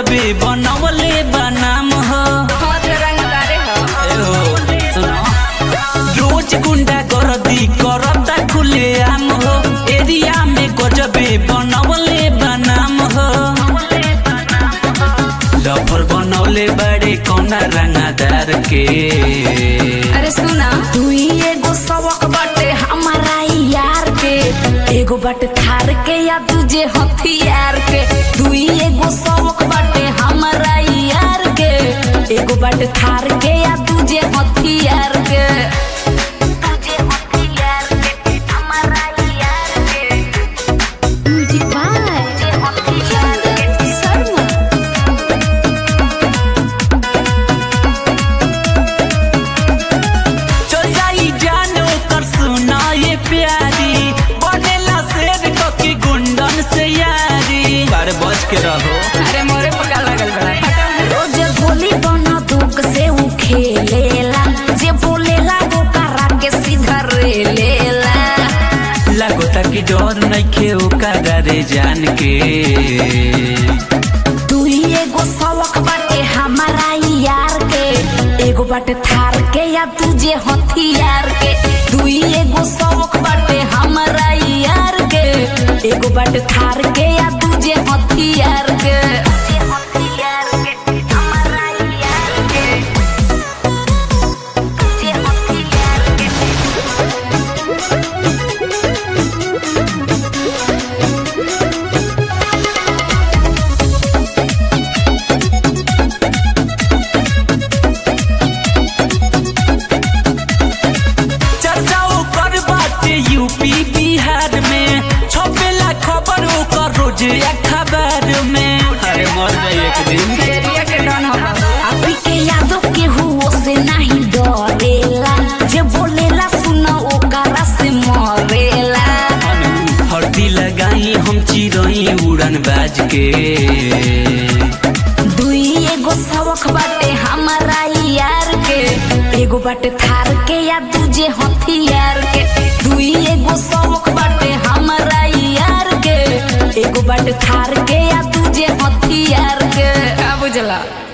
गजबे बनवले बनाम हो हाथ रंगदारे हो एहो, सुनो। रोज गुंडा गर्दी करता खुले आम हो एरिया में गजबे बनवले बनाम हो लफर बनवले बड़े कौना रंगादार के अरे सुना तू ही एगो सबक बाटे हमारा यार के एगो बाटे थार के या तुझे हथियार के तू ही एगो सबक बाटे हमारा यार के एगो बाटे थार के या तुझे हथियार के तुझे हथियार के हमारा यार के तुझे हथियार के शर्मा चल जाई जानो कर सुना ये प्यारी बनेला शेर ककी गुंडन से यारी बारे बच के रहो अरे मोरे पका लगल बड़ा रोज गोली बना दुख से उ खेलेला जे बोलेला वो करा के सीधा रे लेला लागोता कि डर नइखे ओकरा रे जान के तू ही एगो सबक बाटे हमारा यार के एगो बाटे थार के या तुझे हथियार के तू ही एगो सबक बाटे हमारा यार के एगो बाटे थार के या तुझे हथियार के तुझे हथियार के हमारा यार के तुझे हथियार के चर्चा ओकर बाटे यूपी बिहार में छपेला खबर ओकर रोज अखबार में अरे मर जाई एक दिन एरिया के डन हो अभी के यादों के हुओ से नहीं डरेला जे बोलेला सुना ओकरा से मरेला हल्दी लगाई हम चिरई उड़न बाज के दुई एगो सबक बाटे हमारा यार के एगो बाटे थार के या दूजे हथियार के दुई एगो सबक बाटे हमारा यार के एगो बाटे थार के या दूजे हथियार के का बुझला